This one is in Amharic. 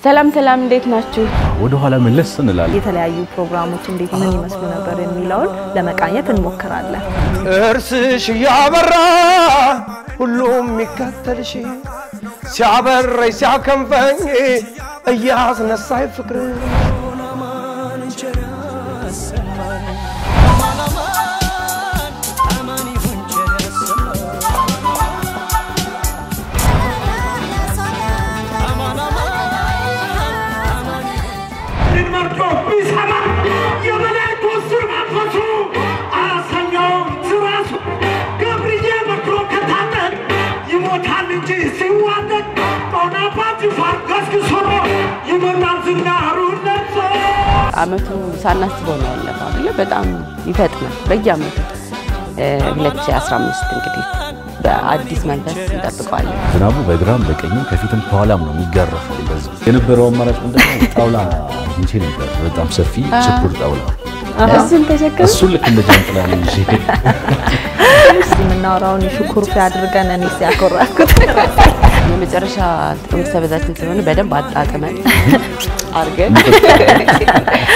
ሰላም ሰላም፣ እንዴት ናችሁ? ወደ ኋላ መለስ እንላለን። የተለያዩ ፕሮግራሞች እንዴት ምን ይመስሉ ነበር የሚለውን ለመቃኘት እንሞክራለን። ጥርስሽ እያበራ ሁሉም የሚከተልሽ ሲያበረኝ ሲያከንፈኝ እያስነሳኝ ፍቅር መርዶ ቢሰማ የመላእክቱ ሥር መንፈሱ አያሰኘውም ትራሱ ገብርዬ መክሮ ከታጠቅ ይሞታል እንጂ ሲዋደቅ ጦናባት ይፋር ገስግሶ ይመጣል ዝናሩን ለብሶ አመቱ ሳናስበው ነው ያለፈው አይደለ? በጣም ይፈጥናል። በየአመቱ 2015 እንግዲህ በአዲስ መንፈስ እንጠብቀዋለን። ዝናቡ በግራም በቀኝም ከፊትም ከኋላም ነው የሚጋረፈው። እንደዚህ የነበረው አማራጭ ምንድነው? ጣውላ አግኝቼ ነበር፣ በጣም ሰፊ ችፑር ጣውላ። እሱን ተሸከም እሱን ልክ እንደ ጃንጥላ ነው ይዤ እስቲ የምናወራውን ሹኩርፊ አድርገን እኔ ሲያኮራኩት የመጨረሻ ጥቅምት ሰበዛችን ስለሆነ በደንብ አጣጥመን አርገን